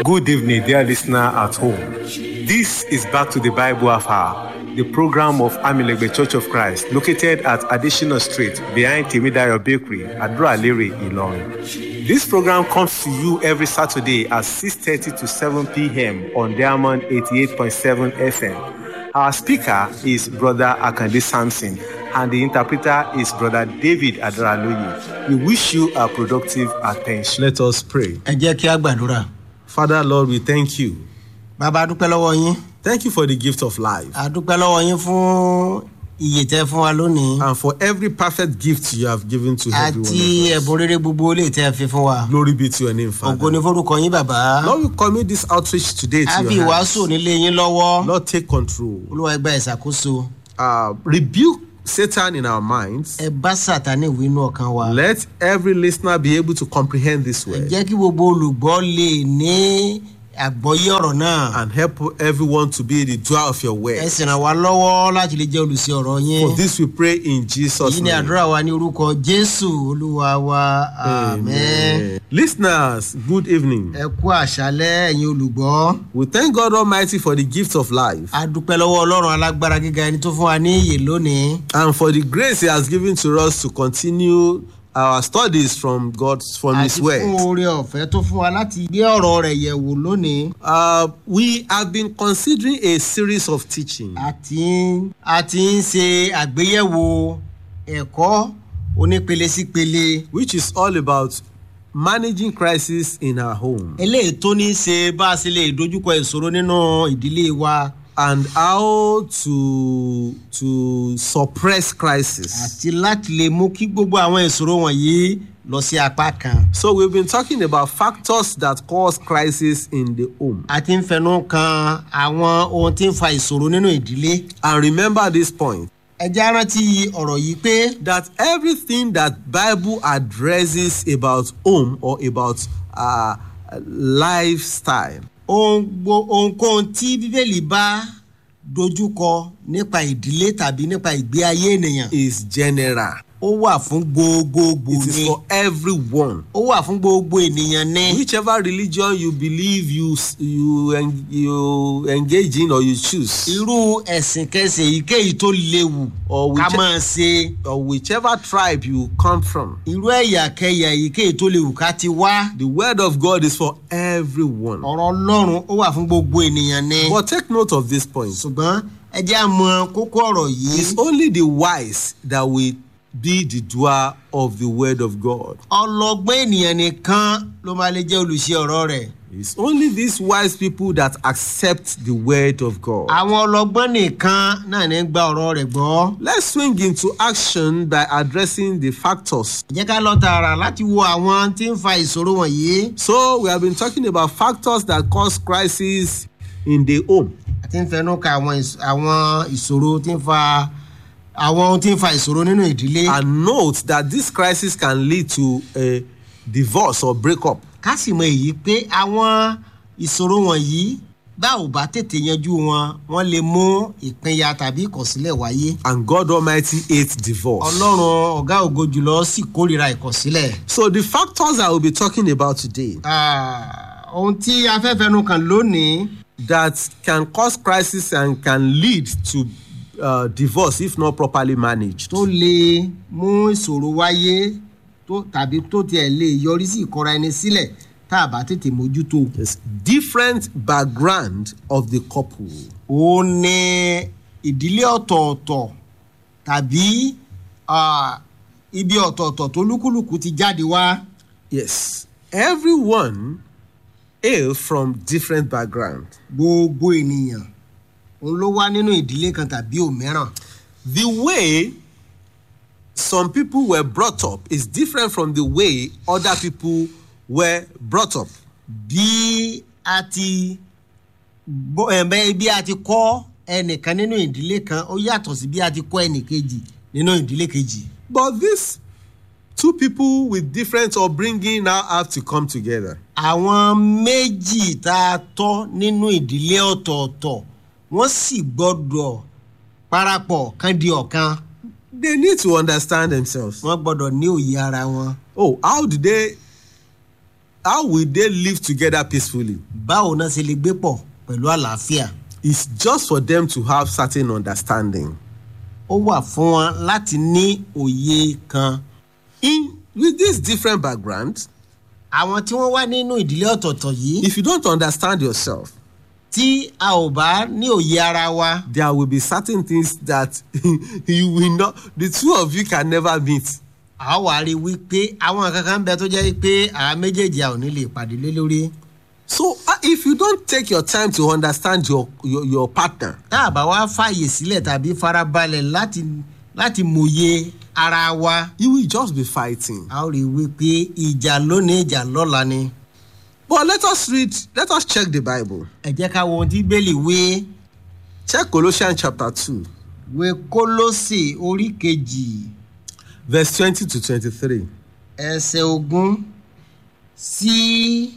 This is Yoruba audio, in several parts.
Good evening, dear listener at home. This is Back to the Bible Hour, the program of Amilegbe Church of Christ, located at Additional Street behind Timidayo Bakery, Adra-Lere, Ilorin. This program comes to you every Saturday at 6.30 to 7 p.m. on Diamond 88.7 FM. Our speaker is Brother Akande Sampson, and the interpreter is Brother David Adraloye. We wish you a productive attention. Let us pray. ẹ jẹ́ kí a gbàdúrà. Father, Lord, we thank you. bàbá a dúpẹ́ lọ́wọ́ yín Thank you for the gift of life a dúpẹ́ lọ́wọ́ yín fún iye tẹ́ fún wa lónìí and for every perfect gift you have given to everyone. àti of us. ẹ̀bùn rere gbogbo lè tẹ́ fi fún wa. Glory be to your name, ògo ni Father. forúkọ yín bàbá. Lord, we commit this outreach today a to fi your ìwàásù hands. nílé yín lọ́wọ́. Lord, take control. olúwa ẹgbẹ́ ìṣàkóso. Uh, rebuke Satan in our minds. ẹ bá sàtánì wí inú ọkàn wa. Let every listener be able to comprehend this ẹ word jẹ́ kí gbogbo olùgbọ́ lè ní àgbọ́yé ọ̀rọ̀ náà. and help everyone to be the doer of your ẹ word. sì ràn wá lọ́wọ́ láti lè jẹ́ olùsí ọ̀rọ̀ yín. For this we pray in Jesus' èyí ni name. àdúrà wa ní orúkọ jésù olúwa wa amen. Amen. Listeners, good evening. ẹ kú àṣálẹ́ ẹ̀yin olùgbọ́. We thank God Almighty for the gift of life a dúpẹ́ lọ́wọ́ ọlọ́run alágbára gíga ẹni tó fún wa ní iyè lónìí. and for the grace He has given to us to continue our studies from God's from His àti fún Word. oore ọ̀fẹ́ tó fún wa láti gbé ọ̀rọ̀ rẹ̀ yẹ̀ wò lónìí. Uh, we have been considering a series of teaching a ti ń a ti ń ṣe àgbéyẹ̀wò ẹ̀kọ́ onípele sípele. which is all about managing crisis in our home eléyìí tó ní í ṣe bá a ṣe lè dojúkọ ìṣòro nínú ìdílé wa and how to to suppress crisis. àti láti lè mú kí gbogbo àwọn ìṣòro wọ̀nyí lọ sí apá kan. So we've been talking about factors that cause crisis in the home. a ti ń fẹnu kan àwọn ohun tí ń fa ìṣòro nínú ìdílé. And remember this point ẹ já rántí ọ̀rọ̀ yìí pé that everything that bible addresses about home or about uh, lifestyle ohun gbo- ohunkóhun tí bíbélì bá dojúkọ nípa ìdílé tàbí nípa ìgbé ayé ènìyàn is general ó wà fún gbogbogbò it is ni for everyone ó wà fún gbogbo ènìyàn ní. whichever religion you believe you s- you en you engage in or you choose irú ẹ̀sìn kẹsìn èyíkéyìí tó léwu Or ká which- máa ṣe or whichever tribe you come from irú ẹ̀yà kẹyà èyíkéyìí tó léwu ká ti wá. the word of god is for everyone ọ̀rọ̀ ọlọ́run ó wà fún gbogbo ènìyàn ní. but take note of this point ṣùgbọ́n ẹ jẹ́ àmọ́ kókó ọ̀rọ̀ yìí. it's only the wise that will be the doer of the word of god ọlọgbọ́n ènìyàn nìkan ló máa lè jẹ́ olùṣe ọ̀rọ̀ rẹ̀. It's only these wise people that accept the word of God. àwọn ọlọgbọ́n nìkan náà ní gba ọ̀rọ̀ rẹ̀ gbọ́. Let's swing into action by addressing the factors. ẹ jẹ́ ká lọ tààrà láti wo àwọn tí ń fa ìṣòro wọ̀nyí. So, we have been talking about factors that cause crisis in the home. àti ń fẹnu ka àwọn ìṣ- àwọn ìṣòro tí ń fa àwọn ohun tí ń fa ìṣòro nínú ìdílé. And note that this crisis can lead to a divorce or breakup. ká sì mọ èyí pé àwọn ìṣòro wọ̀nyí bá ò bá tètè yanjú wọn wọ́n lè mú ìpínyà tàbí ìkọ̀sílẹ̀ wáyé. And God Almighty hates divorce. ọlọ́run ọ̀gá ògo jùlọ sì kórìíra ìkọ̀sílẹ̀. So, the factors I will be talking about today Ah, ohun tí a fẹ́ fẹnu kàn lónìí that can cause crisis and can lead to uh, divorce if not properly managed. tó lè mú ìṣòro wáyé tó tàbí tó tiẹ̀ lè yọrí sí ìkọra ẹni sílẹ̀ tá a bá tètè mójútó. Yes, different background of the couple. ó ní ìdílé ọ̀tọ̀ọ̀tọ̀ tàbí ah, ibi ọ̀tọ̀ọ̀tọ̀ tó lúkúlùkù ti jáde wá. Yes, everyone hail from different background. gbogbo ènìyàn òun ló wá nínú ìdílé kan tàbí òmíràn. The way some people were brought up is different from the way other people were brought up. bí a ti bó- ẹ̀, bẹ́- bí a ti kọ́ ẹnìkan nínú ìdílé kan ó yàtọ̀ sí bí a ti kọ́ ẹnìkejì nínú ìdílé kejì. But these two people with different upbringing now have to come together. àwọn méjì tá a tọ́ nínú ìdílé ọ̀tọ̀ọ̀tọ̀ wọ́n sì gbọ́dọ̀ parapọ̀ kan di ọ̀kan They need to understand themselves. wọ́n gbọ́dọ̀ ní òye ara wọn. Oh, how do they how will they live together peacefully? báwo náà ṣe lè gbé pọ̀ pẹ̀lú àlàáfíà It's just for them to have certain understanding. ó wà fún wọn láti ní òye kan In with this different background, àwọn tí wọ́n wá nínú ìdílé ọ̀tọ̀ọ̀tọ̀ yìí if you don't understand yourself, tí a ò bá ní òye ara wa there will be certain things that you will not the two of you can never meet. a ó wá rí i wípé àwọn kankan ń bẹ tó jẹ́ pé àwọn méjèèjì a ò ní lè pàdé lé lórí So uh, if you don't take your time to understand your your, your partner, tá a bá wá fààyè sílẹ̀ tàbí farabalẹ̀ láti láti mòye ara wa you will just be fighting. a ó rí i wípé ìjà lónìí ìjà lọ́la ni But let us read, let us check the Bible. ẹ jẹ́ ká wo ohun tí bẹ́ẹ̀lì wé Check Colossians chapter 2, wé kólósè orí kejì verse 20 to 23. ẹsẹ̀ ogún sí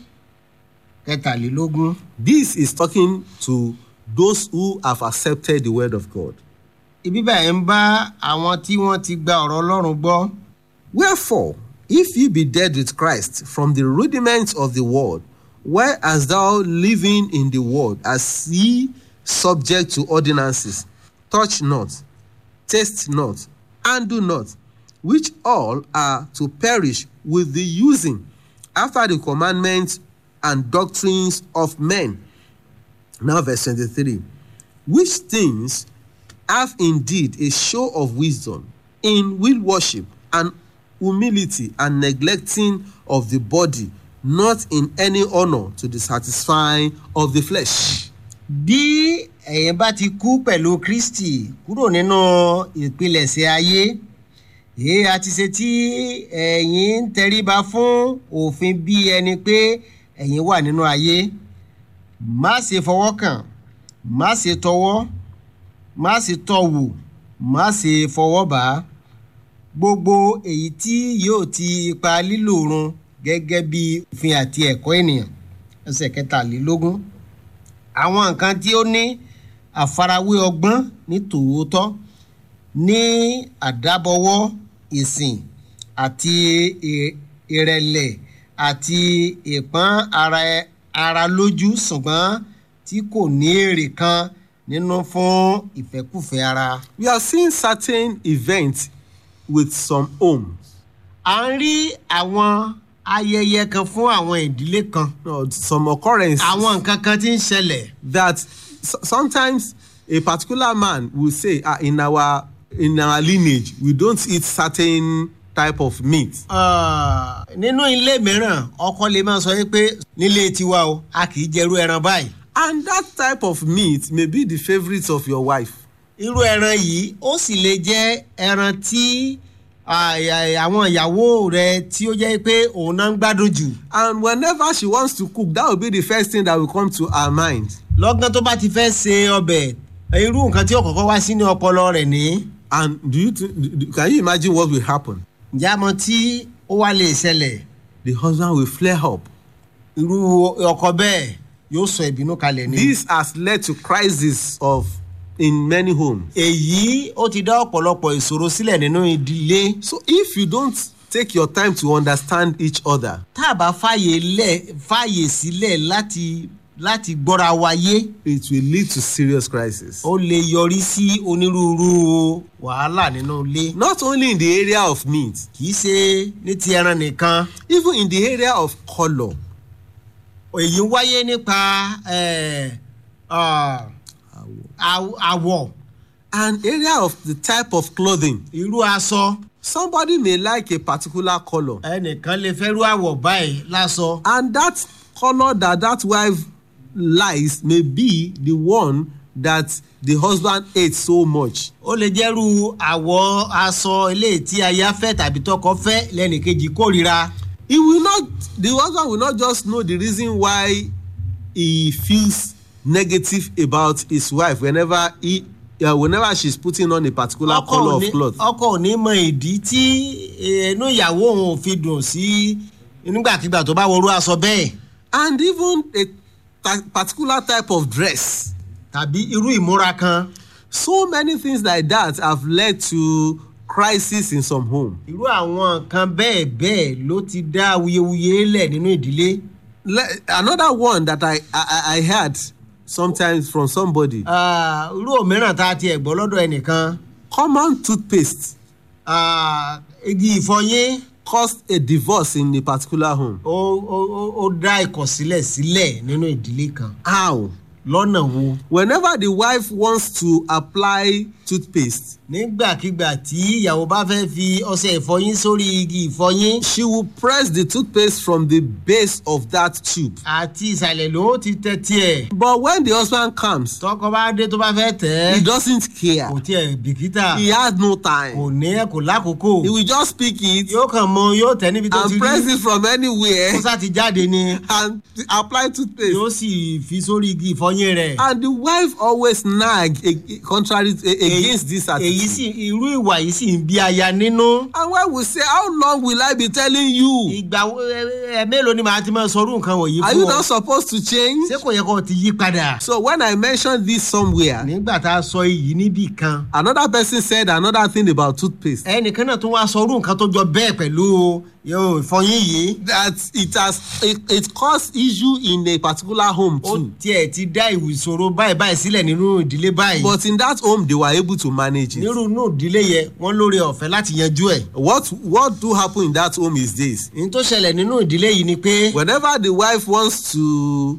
kẹtàlélógún. This is talking to those who have accepted the word of God. ibi báyìí ń bá àwọn tí wọ́n ti gba ọ̀rọ̀ ọlọ́run gbọ́ Wherefore, if ye be dead with Christ from the rudiments of the world, where as thou living in the world, as ye subject to ordinances, touch not, taste not, and do not, which all are to perish with the using after the commandments and doctrines of men. Now, verse 23 which things have indeed a show of wisdom in will worship and humility and neglecting of the body, not in any honour to the satisfying of the flesh. bí ẹ̀yin bá ti kú pẹ̀lú kristi kúrò nínú ìpilẹ̀ṣẹ̀ ayé èé a ti ṣe tí ẹ̀yin ń tẹríba fún òfin bí ẹni pé ẹ̀yin wà nínú ayé má ṣe fọwọ́ kàn má ṣe tọwọ́ má ṣe tọ̀wò má ṣe fọwọ́ bá a gbogbo èyí tí yóò ti ipa lílò run gẹ́gẹ́ bí òfin àti ẹ̀kọ́ ènìyàn ẹsẹ̀ kẹtàlélógún àwọn nǹkan tí ó ní àfarawé ọgbọ́n ní tòótọ́ ní àdábọwọ́ ìsìn àti ì- ìrẹ̀lẹ̀ àti ìpọ́n ara ara lójú ṣùgbọ́n tí kò ní èrè kan nínú fún ìfẹ́kùfẹ́ ara. We are seeing certain events with some homes. à ń rí àwọn ayẹyẹ kan fún àwọn ìdílé kan No, some occurrences àwọn nǹkan kan tí ń ṣẹlẹ̀ that s- sometimes a particular man will say ah, in our in our lineage we don't eat certain type of meat Ah, nínú ilé mìíràn ọkọ lè máa sọ yìí pé nílé tiwa o a kì í jẹrú ẹran báyìí and that type of meat may be the favourite of your wife irú ẹran yìí ó sì lè jẹ́ ẹran tí ah, ah, àwọn ìyàwó rẹ tí ó jẹ́ pé òun náà ń gbádùn jù and whenever she wants to cook that will be the first thing that will come to her mind lọ́gán tó bá ti fẹ́ se ọbẹ̀ irú nǹkan tí ó kọ́kọ́ wá sínú ọpọlọ rẹ̀ ní and do you th do- can you imagine what will happen ǹjẹ́ àmọ́ tí ó wá lè ṣẹlẹ̀ the husband will flare up irú ọkọ bẹ́ẹ̀ yóò sọ ìbínú kalẹ̀ ni. this has led to crisis of in many homes èyí ó ti dá ọ̀pọ̀lọpọ̀ ìṣòro sílẹ̀ nínú ìdílé so if you don't take your time to understand each other tá a bá fàyè lẹ̀ fàyè sílẹ̀ láti láti gbọ́ra wáyé it will lead to serious crisis ó lè yọrí sí onírúurú wàhálà nínú ilé not only in the area of meat kì í ṣe ní ti ẹran nìkan even in the area of colour èyí wáyé nípa eh, ah, àw- àwọ̀ and area of the type of clothing irú aṣọ somebody may like a particular colour ẹnìkan lè fẹ́ rú àwọ̀ báyìí lásọ and that colour that that wife likes may be the one that the husband hates so much ó lè jẹ́rú àwọ̀ aṣọ eléyìí tí aya fẹ́ tàbí tọkọ fẹ́ lẹ́nìkejì kórìíra. he will not the husband will not just know the reason why he feels negative about his wife whenever he uh, whenever she's putting on a particular ọkọ colour ò of ní- cloth ọkọ ò ní mọ ìdí tí eh, inú ìyàwó òun ò fi dùn sí nígbàkigbà tó bá wọrú aṣọ bẹ́ẹ̀ and even a ta- particular type of dress tàbí irú ìmúra kan so many things like that have led to crisis in some home irú àwọn nǹkan bẹ́ẹ̀ bẹ́ẹ̀ ló ti dá awuyewuye lẹ̀ nínú ìdílé le- another one that I, I I heard sometimes from somebody Ah, irú òmíràn tá a tiẹ̀ gbọ́ lọ́dọ̀ ẹnìkan common toothpaste ah, igi ìfọyín caused a divorce in a particular home. ó ó- ó- ó dá ìkọ̀sílẹ̀ sílẹ̀ nínú ìdílé kan How? lọ́nà wo Whenever the wife wants to apply toothpaste, nígbàkigbà tí ìyàwó bá fẹ́ fi ọṣẹ ìfọyín sórí igi ìfọyín she will press the toothpaste from the base of that tube. àti ìsàlẹ̀ ló ti tẹ tiẹ̀ But when the husband comes, tọkọ bá dé tó bá fẹ́ tẹ̀ he ẹ́ doesn't care. kò tiẹ̀ bìkítà He has no kò time. ní ẹ kò lákòókò He will just pick it yóò kàn mọ yóò tẹ̀ níbi tó ti and press rí it from anywhere kó sá ti jáde ni and apply toothpaste. yóò sì fi sórí igi ìfọyín rẹ̀ And the wife always nag ag- contrary to- a- against this èyí attitude. sì irú ìwà yìí sì ń bí aya nínú And when we say, How long will I be telling you? ìgbà wo- ẹ ẹ mélòó ni màá ti máa sọrú nǹkan wọ̀nyí Are fún you ọ not supposed to change? ṣé kò yẹ kó o ti yí padà So when I mentioned this somewhere, nígbà tá a sọ èyí níbì kan another person said another thing about toothpaste. ẹnìkan náà tún wá sọrú nǹkan tó jọ bẹ́ẹ̀ pẹ̀lú yóò ìfọyín yìí That it has it, it caused issue in a particular home ó too. tiẹ̀ ti dá ìṣòro báyìí báyìí sílẹ̀ nínú ìdílé báyìí But in that home, they were able to manage it. nírú inú ìdílé yẹn wọ́n lóore ọ̀fẹ́ láti yanjú ẹ̀ What what do happen in that home is this: ní tó ṣẹlẹ̀ nínú ìdílé yìí ni pé whenever the wife wants to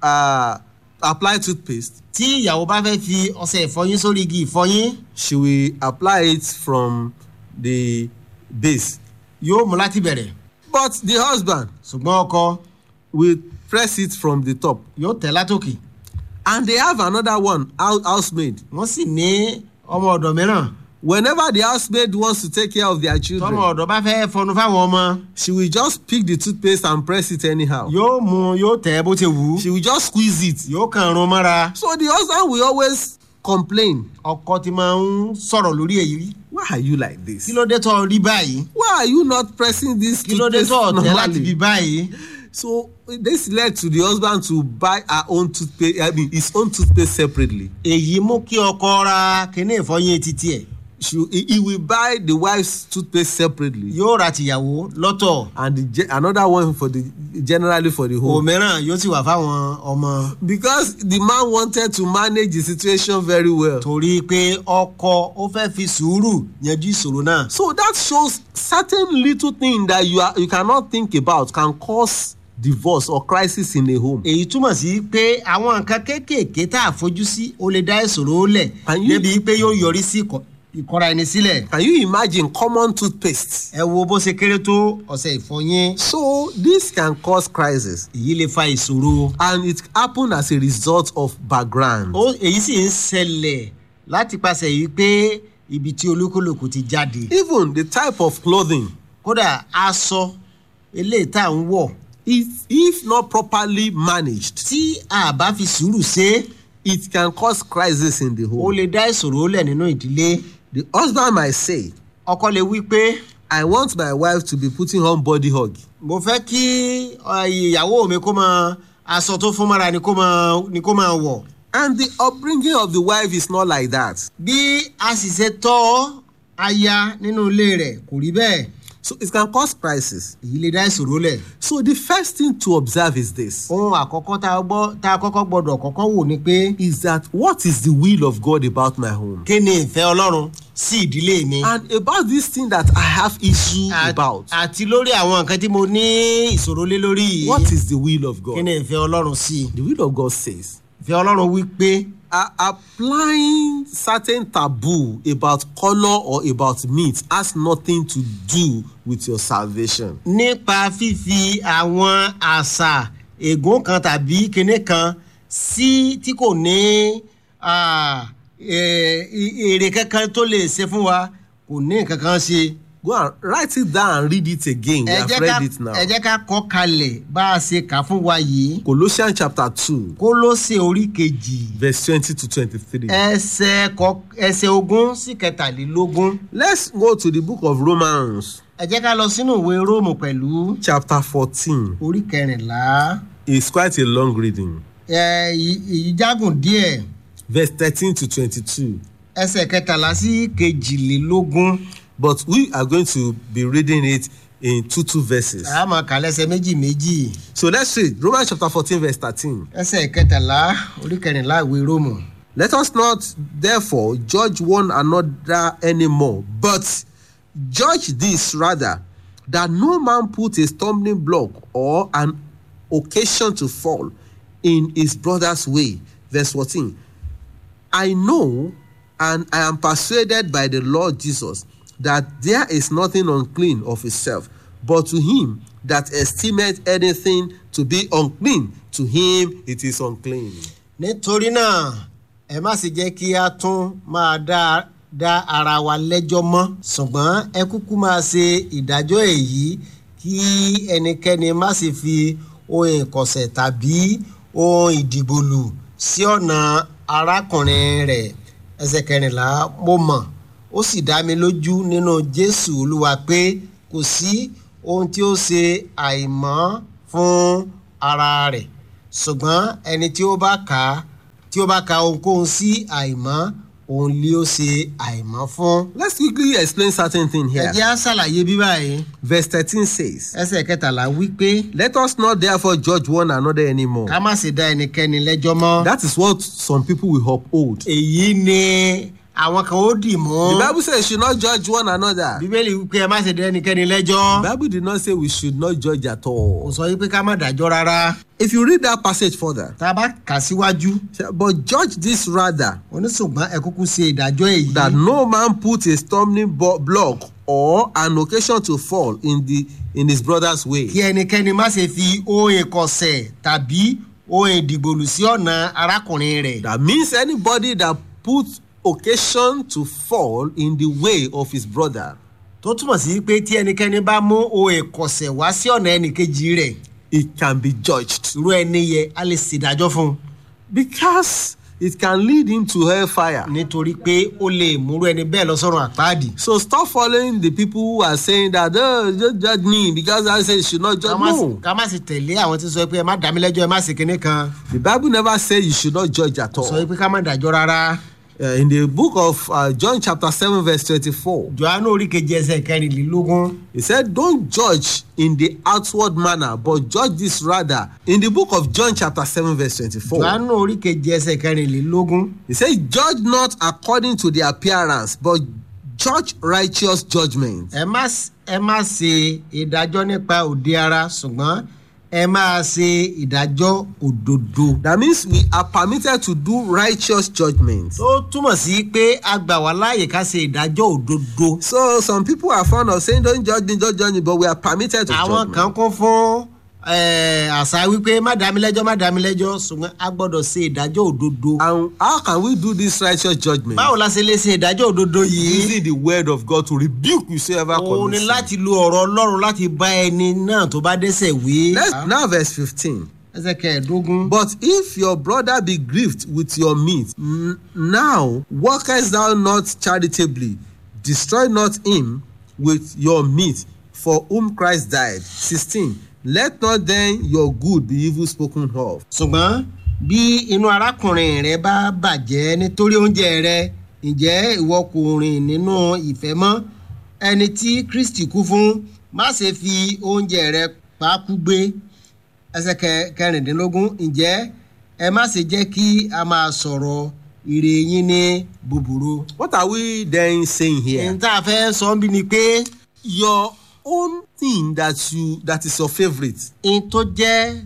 uh, apply toothpaste, tí ìyàwó bá fẹ́ fi ọṣẹ ìfọyín sórí igi ìfọyín she will apply it from the base. yóò mú láti bẹ̀rẹ̀ But the husband ṣùgbọ́n ọkọ will press it from the top. yóò tẹ̀ látòkè And they have another one, house, housemaid. wọ́n sì ní ọmọ ọ̀dọ̀ mìíràn Whenever the housemaid wants to take care of their tọmọ children, ọ̀dọ̀ bá fẹ́ fọnu fáwọn ọmọ she will just pick the toothpaste and press it anyhow. yóò mú yóò tẹ̀ bó ti wù ú She will just squeeze it. yóò kàn rún mọ́ra So the husband will always complain. ọkọ ti máa ń sọ̀rọ̀ lórí èyí Why are you like this? kí ló dé tó rí báyìí Why are you not pressing this kí ló dé toothpaste tó tẹ̀ láti bí normally? báyìí So this led to the husband to buy her own toothpaste, I mean his own toothpaste separately. èyí mú kí ọkọ ra kíní ìfọyín títí ẹ̀ She, he, he will buy the wife's toothpaste separately yóò ra tìyàwó lọ́tọ̀ and the, ge- another one for the generally for the home. òmíràn yóò sì wà fáwọn ọmọ Because the man wanted to manage the situation very well. torí pé ọkọ ó fẹ́ fi sùúrù yanjú ìṣòro náà So that shows certain little thing that you are you cannot think about can cause divorce or crisis in a home. èyí túmọ̀ sí pé àwọn nǹkan kéékèèké tá a fojú sí ó lè dá ìṣòro lẹ̀ Can you- débi pé yóò yọrí sí ìkọ- ìkọra ẹni sílẹ̀ Can you imagine common toothpaste? ẹ wo bó ṣe kéré tó ọ̀sẹ̀ ìfọyín So this can cause crisis èyí lè fa ìṣòro and it happen as a result of background. ó èyí sì ń ṣẹlẹ̀ láti pàṣẹ yìí pé ibi tí olúkúlùkù ti jáde Even the type of clothing kódà aṣọ eléyìí tá à ń wọ̀ is if not properly managed tí a bá fi sùúrù ṣe é it can cause crisis in the ó home. lè dá ìṣòro lẹ̀ nínú ìdílé The husband might say ọkọ lè wí pé I want my wife to be putting on body hug. mo fẹ́ kí ọ, ìyàwó mi kó máa aṣọ tó fún mọ́ra ni kó máa ni kó máa wọ̀ And the upbringing of the wife is not like that. bí a sì ṣe tọ́ aya nínú ilé rẹ̀ kò rí bẹ́ẹ̀ So it can cause crisis. èyí lè dá ìṣòro lẹ̀. So the first thing to observe is this ohun àkọ́kọ́ tá a gbọ́ tá a kọ́kọ́ gbọ́dọ̀ kọ́kọ́ wò ni pé is that what is the will of God about my home? kí ni ìfẹ́ ọlọ́run sí ìdílé mi. And about this thing that I have issue At- about. àti lórí àwọn nǹkan tí mo ní ìṣòro lé lórí yìí. What is the will of kí ni God? ìfẹ́ ọlọ́run sí. The will of God says ìfẹ́ ọlọ́run wí pé uh, applying certain taboo about color or about meat has nothing to do with your salvation. nípa fífi àwọn àṣà ègún kan tàbí kinní kan sí tí kò ní ah, eh, i- èrè kankan tó lè ṣe fún wa kò ní nǹkan kan ṣe. Go and write it down and read it again. We ẹ have jẹ́ ká read it now. ẹ jẹ́ ká kọ́ kalẹ̀ bá a ṣe kà fún wa yìí Colossians chapter 2, kólóṣè orí kejì verse 20 to 23. ẹsẹ̀ kọ ẹsẹ̀ ogún sí kẹtàlélógún Let's go to the book of Romans, ẹ jẹ́ ká lọ sínú ìwé róòmù pẹ̀lú chapter 14. orí kẹrìnlá It's quite a long reading. ẹ ì- èyí jágùn díẹ̀ Verse 13 to 22. ẹsẹ̀ kẹtàlá sí kejìlélógún But we are going to be reading it in two two verses. a máa kà lẹ́sẹ̀ méjì méjì So let's read Romans chapter 14, verse 13. ẹsẹ̀ kẹtàlá orí kẹrìnlá ìwé róòmù. Let us not therefore judge one another anymore, but judge this rather, that no man put a stumbling block or an occasion to fall in his brother's way. Verse 14. I know and I am persuaded by the Lord Jesus that there is nothing unclean of itself, but to him that esteemeth anything to be unclean, to him it is unclean. nítorí náà ẹ má sì jẹ́ kí a tún máa dá dá ara wa lẹ́jọ́ mọ́ ṣùgbọ́n ẹ kúkú máa ṣe ìdájọ́ èyí kí ẹnikẹ́ni má sì fi ohun ìkọ̀sẹ̀ tàbí ohun ìdìgbòlù sí ọ̀nà arákùnrin rẹ̀ ẹsẹ̀ kẹrìnlá mo mọ̀ ó sì dá mi lójú nínú jésù olúwa pé kò sí ohun tí ó ṣe àìmọ́ fún ara rẹ̀ ṣùgbọ́n ẹni tí ó bá kà á tí ó bá ka ohunkóhun sí àìmọ́ òun lé ó ṣe àìmọ́ fún. Let's quickly explain certain thing ẹ here. jẹ́ á ṣàlàyé bí báyìí Verse 13 says, ẹsẹ̀ kẹtàlá wí pé Let us not therefore judge one another anymore. ká má ṣe dá ẹnikẹ́ni lẹ́jọ́ mọ́. That is what some people will uphold. èyí ni àwọn kan ó dì mú. The Bible says you should not judge one another. bíbélì wípé ẹ má ṣe dá ẹnikẹ́ni lẹ́jọ́. The Bible did not say we should not judge at kò all. sọ wípé ká má dájọ́ rárá. If you read that passage further, tá a bá kà síwájú but judge this rather, oníṣùgbọ́n ẹ kúkú ṣe ìdájọ́ èyí. that no man put a stumbling bo- block or an occasion to fall in the in his brother's way. kí ẹnikẹ́ni má ṣe fi ohun ìkọ̀sẹ̀ tàbí ohun ìdìgbòlù sí ọ̀nà arákùnrin rẹ̀. That means anybody that puts occasion to fall in the way of his brother, tó túmọ̀ sí pé tí ẹnikẹ́ni bá mú ohun ìkọ̀sẹ̀ wá sí ọ̀nà ẹnìkejì rẹ̀ it can be judged irú ẹni yẹ a lè ṣèdájọ́ fún un because it can lead him to hellfire. nítorí pé ó lè múrú ẹni bẹ́ẹ̀ lọ sọ́run àpáàdì. So stop following the people who are saying that oh just judge me because I say you should not ká judge má sì- no. ká má sì tẹ̀lé àwọn tí sọ pé ẹ má dá mi lẹ́jọ́ ẹ má sì kinní kan The Bible never say you should not judge at sọ all. pé ká má dájọ́ rárá. Uh, in the book of uh, John chapter seven verse twenty-four, johannu orí kejì ẹsẹ̀ kẹrìnlélógún he said don't judge in the outward manner but judge this rather. In the book of John chapter seven verse twenty-four, johannu orí kejì ẹsẹ̀ kẹrìnlélógún he said judge not according to the appearance but judge righteous judgment. ẹ má s- ẹ má ṣe ìdájọ́ nípa òde ara ṣùgbọ́n ẹ máa ṣe ìdájọ́ òdodo. That means we are permitted to do righteous judgment. tó túmọ̀ sí pé a gbà wá láàyè ká ṣe ìdájọ́ òdodo. So some people are fond of saying don't judge me, don't judge me, but we are permitted to àwọn judge. kan kún fún eh, àṣà wípé má dá mi lẹ́jọ́ má dá mi lẹ́jọ́ ṣùgbọ́n a gbọ́dọ̀ ṣe ìdájọ́ òdodo. And how can we do this righteous judgment? báwo la ṣe lè ṣe ìdájọ́ òdodo yìí? Using the word of God to rebuke whosoever òun ni commits sin. láti lo ọ̀rọ̀ ọlọ́run láti bá ẹni náà tó bá dẹ́sẹ̀ wí. Let's now verse fifteen. ẹsẹ̀ kẹẹ̀ẹ́dógún. But if your brother be grieved with your meat, n- now workest thou not charitably, destroy not him with your meat, for whom Christ died. sixteen. Let not then your good be evil spoken of. ṣùgbọ́n bí inú arákùnrin rẹ bá bàjẹ́ nítorí oúnjẹ rẹ ǹjẹ́ ìwọ kò rìn nínú ìfẹ́ mọ́ ẹni tí kristi kú fún má ṣe fi oúnjẹ rẹ pàákú gbé ẹsẹ̀ kẹ- kẹrìndínlógún ǹjẹ́ ẹ má ṣe jẹ́ kí a máa sọ̀rọ̀ ire yín ní búburú. What are we then saying here? ní tá a fẹ́ sọ ń bí ni pé your own thing that you that is your favourite n tó jẹ́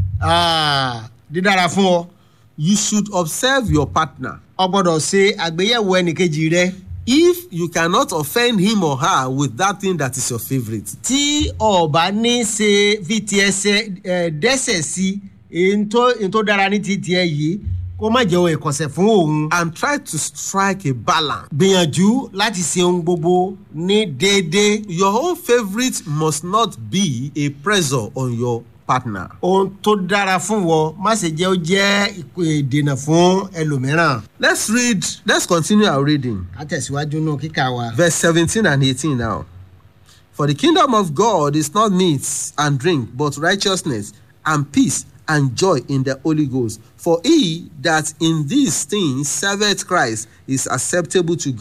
ah, dídára fún ọ you should observe your partner ọ gbọ́dọ̀ ṣe àgbéyẹ̀wò ẹnìkejì rẹ. if you cannot offend him or her with that thing that is your favourite tí ọba ní ṣe fi ti ẹsẹ ẹ dẹ́sẹ̀ sí èyí tó èyí tó dára ní ti tiẹ̀ yìí kó má jẹ́ ohun ìkọ̀sẹ̀ fún òun. and try to strike a balance gbìyànjú láti ṣe ohun gbogbo ní déédéé. your own favourite must not be a pressure on your partner ohun tó dára fún wọ má ṣe jẹ́ ó jẹ́ ìkó- ìdènà fún ẹlòmíràn. let's read let's continue our reading ká tẹ̀síwájú nù kíkà wa. verse seventeen and eighteen now for the kingdom of god is not meat and drink but righteousness and peace and joy in the holy ghost for he that in these things serveth christ is acceptable to god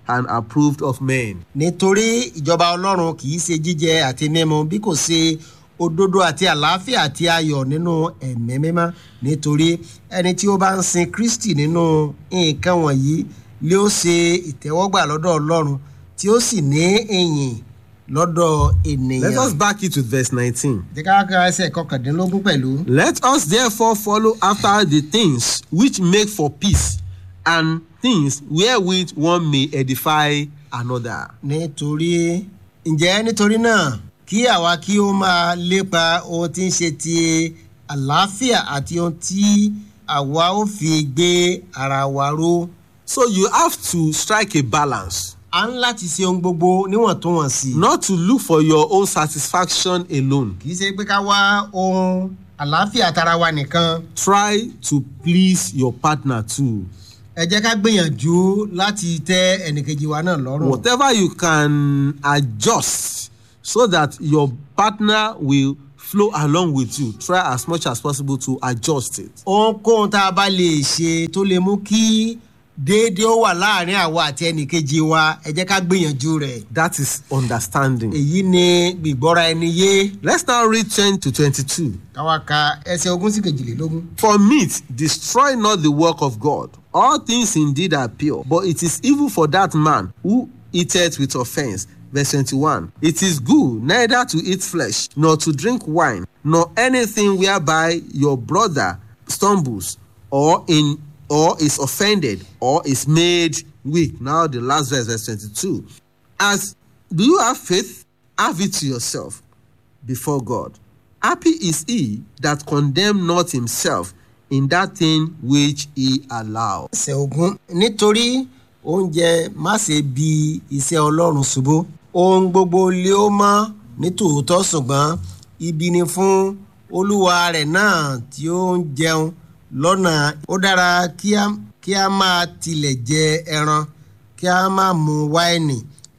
and approved of men. nítorí ìjọba ọlọ́run kì í ṣe jíjẹ àti mímu bí kò ṣe òdodo àti àlàáfíà àti ayọ̀ nínú ẹ̀mí mímọ́ nítorí ẹni tí ó bá ń sin kristi nínú nǹkan wọ̀nyí lé ó ṣe ìtẹ́wọ́gbà lọ́dọ̀ ọlọ́run tí ó sì ní ìyìn lọ́dọ̀ ènìyàn. Let us back it with verse 19. jẹ́ ká ká ẹsẹ̀ kọkàndínlógún pẹ̀lú. Let us therefore follow after the things which make for peace and things wherewith one may edify another. nítorí ǹjẹ́ nítorí náà kí àwa kí ó máa lépa ohun tí ń ṣe ti àlàáfíà àti ohun tí àwa ó fi gbé ara wa ró. So you have to strike a balance, a ń láti ṣe ohun gbogbo níwọ̀ntúnwọ̀nsì. not to look for your own satisfaction alone. kì í ṣe pé ká wá ohun àlàáfíà tara wa nìkan. Try to please your partner too. ẹ jẹ́ ká gbìyànjú láti tẹ́ ẹnìkejì wa náà lọ́rùn. Whatever you can adjust so that your partner will flow along with you, try as much as possible to adjust it. ohunkóhun tá a bá lè ṣe tó lè mú kí déédéé ó wà láàrin àwa àti ẹnìkejì wa ẹ jẹ́ ká gbìyànjú rẹ̀. That is understanding. èyí ni gbìgbọ́ra ẹni yé Let's now read 10 to 22. káwa ka ẹsẹ̀ ogún sí kejìlélógún. For meat, destroy not the work of God. All things indeed are pure, but it is evil for that man who eateth with offense. Verse 21. It is good neither to eat flesh, nor to drink wine, nor anything whereby your brother stumbles, or in or is offended, or is made weak. Now the last verse, verse 22. As do you have faith? Have it to yourself before God. Happy is he that condemn not himself in that thing which he allow. ẹsẹ̀ ogún nítorí oúnjẹ má ṣe bi iṣẹ́ ọlọ́run ṣubú ohun gbogbo lé ó mọ́ ní tòótọ́ ṣùgbọ́n ibi ni fún olúwa rẹ̀ náà tí ó ń jẹun lọ́nà ó dára kí a kí a máa tilẹ̀ jẹ ẹran kí a máa mu wáìnì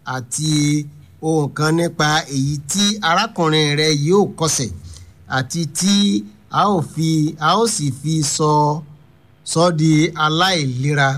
àti ohun kan nípa èyí tí arákùnrin rẹ yóò kọsẹ̀ àti tí a ó fi a ó sì fi sọ sọ di aláìlera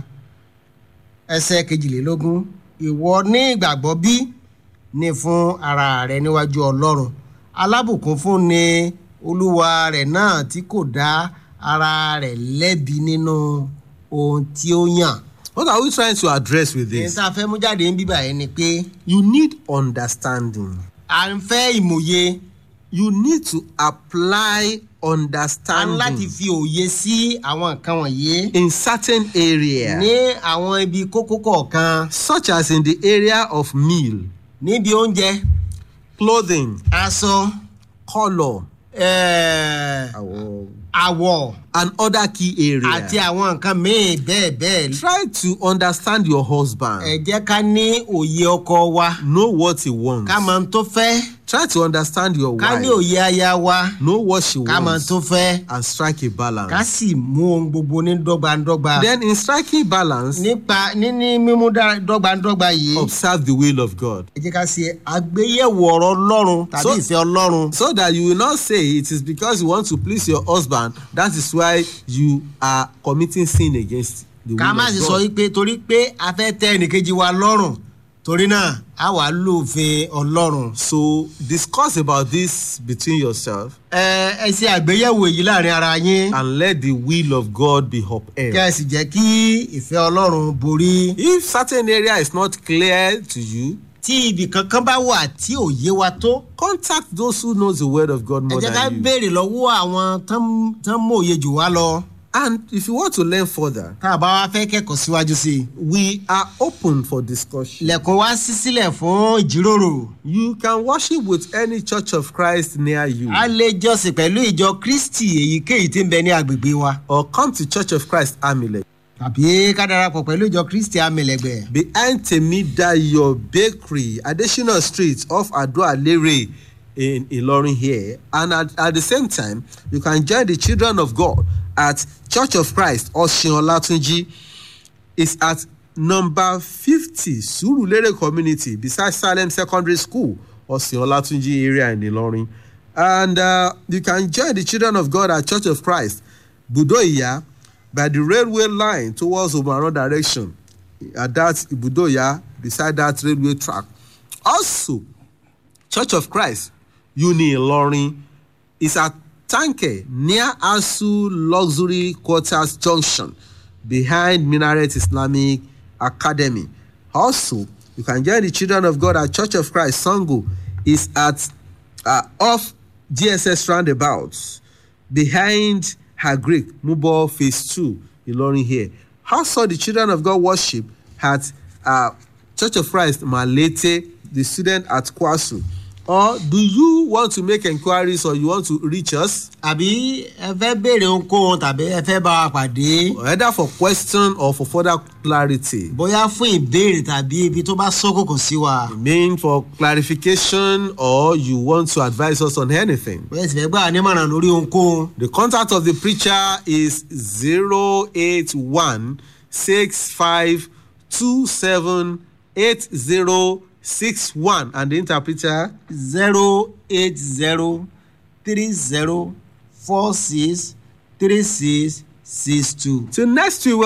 ẹsẹ̀ kejìlélógún ìwọ ní ìgbàgbọ́ bí ní fún ara rẹ níwájú ọlọ́run alábùkún fún ni olúwa rẹ̀ náà tí kò dá ara rẹ̀ lẹ́bi nínú ohun tí ó yàn. What are we trying to address with èyí this? tá a fẹ́ mú jáde ń bíbà yẹn ni pé You need understanding. à ń fẹ́ ìmòye You need to apply a ń láti understanding fi òye sí àwọn nǹkan wọ̀nyí in certain area, ní àwọn ibi kókó kọ̀ọ̀kan such as in the area of meal, níbi oúnjẹ clothing, aṣọ color, eh, àwọ̀ and other key àti areas. àwọn nǹkan míì bẹ́ẹ̀ bẹ́ẹ̀ Try to understand your husband. ẹ jẹ́ ká ní òye ọkọ wa Know what he wants. ká mọ ohun tó fẹ́ Try to understand your ká ní wife. òye aya wa Know what she ká mọ ohun wants tó fẹ́ and strike a ká balance. sì mú ohun gbogbo ní dọ́gbandọ́gba Then in striking balance, nípa níní mímú dá- dọ́gbandọ́gba yìí observe the will of God. ẹ jẹ́ ká ṣe àgbéyẹ̀wò ọ̀rọ̀ ọlọ́run tàbí So- ìfẹ́ ọlọ́run So that you will not say it is because you want to please your husband, that is why you are committing sin against the ká má sì will sọ of God. wípé torí pé a fẹ́ tẹ ẹnìkejì wa lọ́rùn torí náà a wà lófin ọlọ́run. So discuss about this between yourself ẹ ẹ ṣe àgbéyẹ̀wò èyí láàrin ara yín and let the will of God be kí upheld. ẹ sì jẹ́ kí ìfẹ́ ọlọ́run borí. If certain area is not clear to you, tí ibì kankan bá wà tí ò yé wa tó contact those who knows the word of God ẹ more jẹ́ ká than you. béèrè lọ́wọ́ àwọn tán tán mòye jù wá lọ And if you want to learn further, tá a bá wá fẹ́ kẹ́kọ̀ọ́ síwájú sí i. we are open for discussion. lẹ̀kùn wá sí sílẹ̀ fún ìjíròrò. You can worship with any church of Christ near you. a lè jọ́sìn pẹ̀lú ìjọ kristi èyíkéyìí tí ń bẹ ní agbègbè wa. or come to Church of Christ Amile tàbí ká darapọ̀ pẹ̀lú ìjọ kristi amẹ̀lẹ̀gbẹ̀. behind Temidayo Bakery, Adesina Street off Ado-Alere in Ilorin here. And at, at the same time, you can join the children of God at Church of Christ, Oshin Olatunji. It's at number 50 Surulere Community beside Salem Secondary School, Oshin Olatunji area in Ilorin. And uh, you can join the children of God at Church of Christ, Budoya, by the railway line towards Omaran direction. At that Budoya beside that railway track. Also, Church of Christ, Uni Ilorin, is at Tanke near Asu Luxury Quarters Junction behind Minaret Islamic Academy. Also, you can join the Children of God at Church of Christ Sango is at uh, off GSS roundabout behind her Greek Mubo Phase 2 Ilorin here. Also, the Children of God worship at uh, Church of Christ Malete, the student at Kwasu. Or do you want to make enquiries or you want to reach us? àbí ẹ fẹ́ béèrè ohunkóhun tàbí ẹ fẹ́ bá wa pàdé Either for question or for further clarity. bóyá fún ìbéèrè tàbí ibi tó bá ṣókòkò sí wa You mean for clarification or you want to advise us on anything? bóyá sì fẹ́ gbà wá nímọ̀ràn lórí ohunkóhun The contact of the preacher is 081 65 27 8061 and the interpreter zero eight zero three zero four six three six six two. till next week